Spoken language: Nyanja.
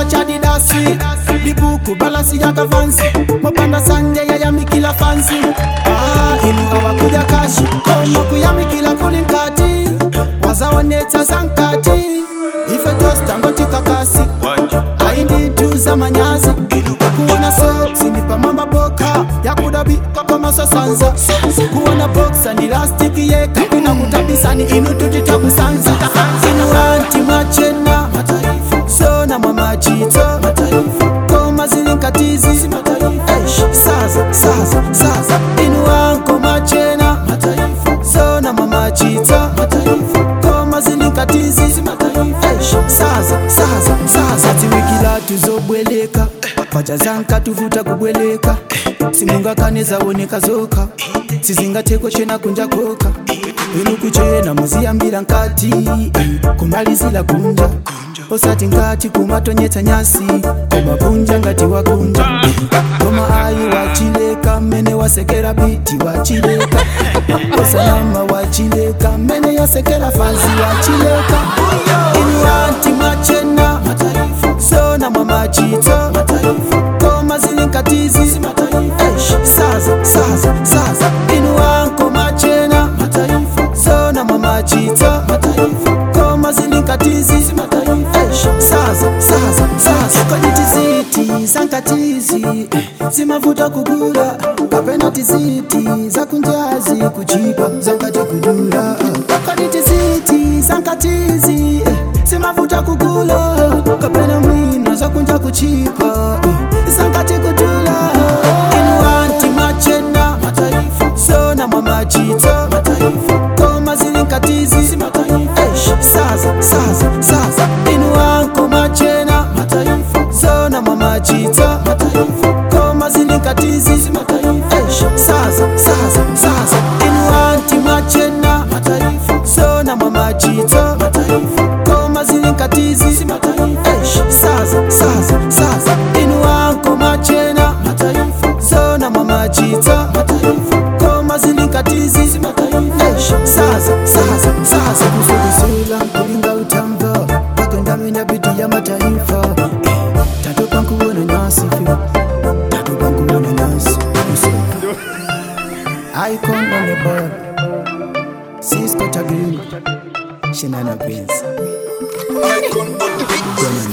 chipapa cha didasi libuku balasi yakavansi mopanda sanje yayamikila fansi ah, inu awakuja kashi koma kuyamikila kuli nkati wazaonetsa sankati ife tostangotikakasi aindituza manyazi kuona soksi ni pamamba boka yakudabi kakamasasanza kuona boksa ni lastiki yeka kuna kutabisani inu tutitakusanza inu anti machena sona mamachito koma zilinkatizi Eish, saza saza saza inu anko machena sona mamachito koma zilinkatizi Eish, saza saza saza tiwikila tuzobweleka pachazanka tuvuta kubweleka simungakanezawoneka zoka sizingatekwe chena kunja koka inu kuchena muziyambira nkati kumalizila kunja osati ngati kumatonyetsa nyasi koma kunja ngati wakunja koma ayi wachileka mmene wasekera biti wachileka osanama wachileka mmene yasekera fanzi wachileka inu anti machena sona mamachito koma zilinkatizi Eish, saza saza saza inu anko machena sona mamachito koma zilinkatizi Eish, saza saza saza kodi tiziti zankatizi zimavuta kugula kapena tiziti zakunjazi kuchipa zankati kudula kodi tiziti zankatizi zimavuta kugula kapena mwina zakunja kuchipa zankati kudula inu anti machena sona mamachito koma zilinkatizi Eish, saza saza saza inu anko machena sona mamachito koma zilinkatizi Eish, saza saza saza inu anti machena sona mamachito koma zilinkatizi Eish, saza saza saza inu anko machena sona mamachito koma zilinkatizi Eish, saza saza saza kusulisula kulinga utamva pakendamenya biti ya mataifa tatopa nkuona nyasi fi tatopa nkuona nyasi icon on the board Cisco Tagrin Shenanigans Gonna